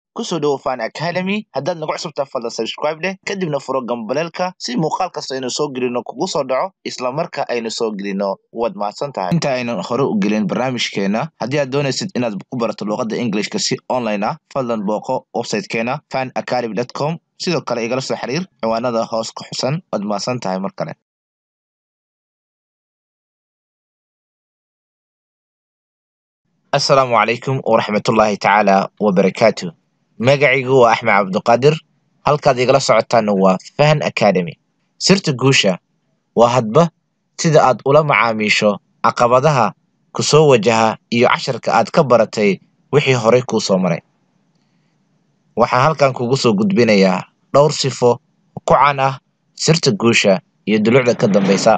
kusoo dhowo fan academy haddaad nagu cusubtaa fadlan subscribe leh kadibna furo gambaleelka si muuqaal kasta aynu soo gelino kugu soo dhaco isla marka aynu soo gelino waad mahadsan tahay inta aynan hore u gelin barnaamijkeena haddii aad doonaysid inaad ku barato luuqadda englishka si online ah fadlan booqo websitekeena fan academy com sidoo kale igala soo xiriir ciwaanada hoos ku xusan waad mahadsan tahay mar kale asalaamu calaykum waraxmatullaahi tacaala wabarakaatu magacaygu waa axmed cabduqaadir halkaad igala socotaana waa fahan academy sirta guusha waa hadba sida aad ula macaamiisho caqabadaha ku soo wajaha iyo casharka aad ka baratay wixii horay kuu soo maray waxaan halkan kugu soo gudbinayaa dhowr sifo ku caan ah sirta guusha iyo dulucda ka dambaysa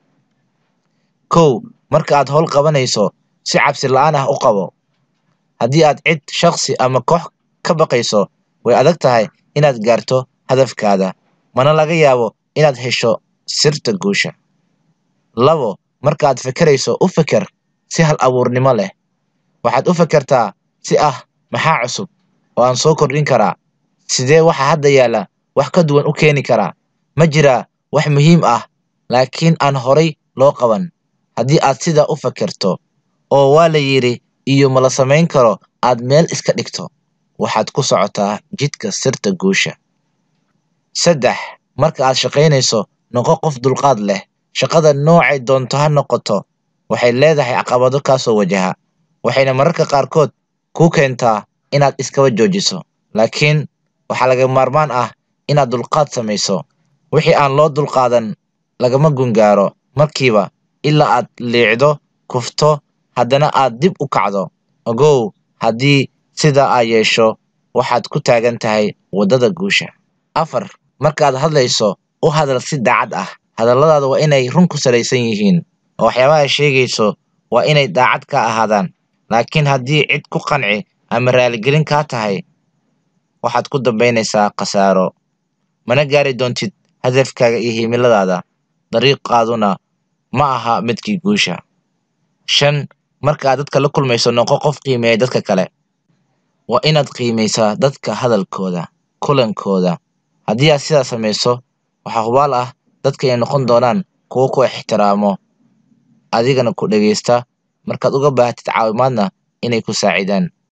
kow marka aad howl qabanayso si cabsi la-aan ah u qabo haddii aad cid shakhsi ama koox ka baqayso way adag tahay inaad gaarto hadafkaada mana laga yaabo inaad hesho sirta guusha labo marka aad fekerayso u feker si hal abuurnimo leh waxaad u fekertaa si ah maxaa cusub oo aan soo kordhin karaa sidee waxa hadda yaalla wax ka duwan u keeni karaa ma jiraa wax muhiim ah laakiin aan horay loo qaban haddii aad sidaa u fekerto oo waa la yidhi iyo ma la samayn karo aad meel iska dhigto waxaad ku socotaa jidka sirta guusha saddex marka aad shaqaynayso noqo qof dulqaad leh shaqada noocay doonto ha noqoto waxay leedahay caqabado kaa soo wajaha waxayna mararka qaarkood kuu keentaa inaad iskaba joojiso laakiin waxaa laga maarmaan ah inaad dulqaad samayso wixii aan loo dulqaadan lagama gungaaro markiiba ilaa aad liicdo kufto haddana aad dib u kacdo ogow haddii sidaa aa yeesho waxaad ku taagan tahay waddada guusha afar markaad hadlayso u hadal si daacad ah hadalladaada waa inay run ku salaysan yihiin oo waxyaabaha sheegayso waa inay daacad ka ahaadaan laakiin haddii cid ku qanci ama raaligelin kaa tahay waxaad ku dambaynaysaa khasaaro mana gaari doontid hadafkaaga iyo himiladaada dariiqaaduna ma aha midkii guusha shan marka aad dadka la kulmayso noqo qof qiimeeya dadka kale waa inaad qiimaysaa dadka hadalkooda kulankooda haddii aad sidaa samayso waxaa hubaal ah dadka inay noqon doonaan kuwo ku ixtiraamo adigana ku dhegaysta markaad uga baahatid caawimaadna inay ku saacidaan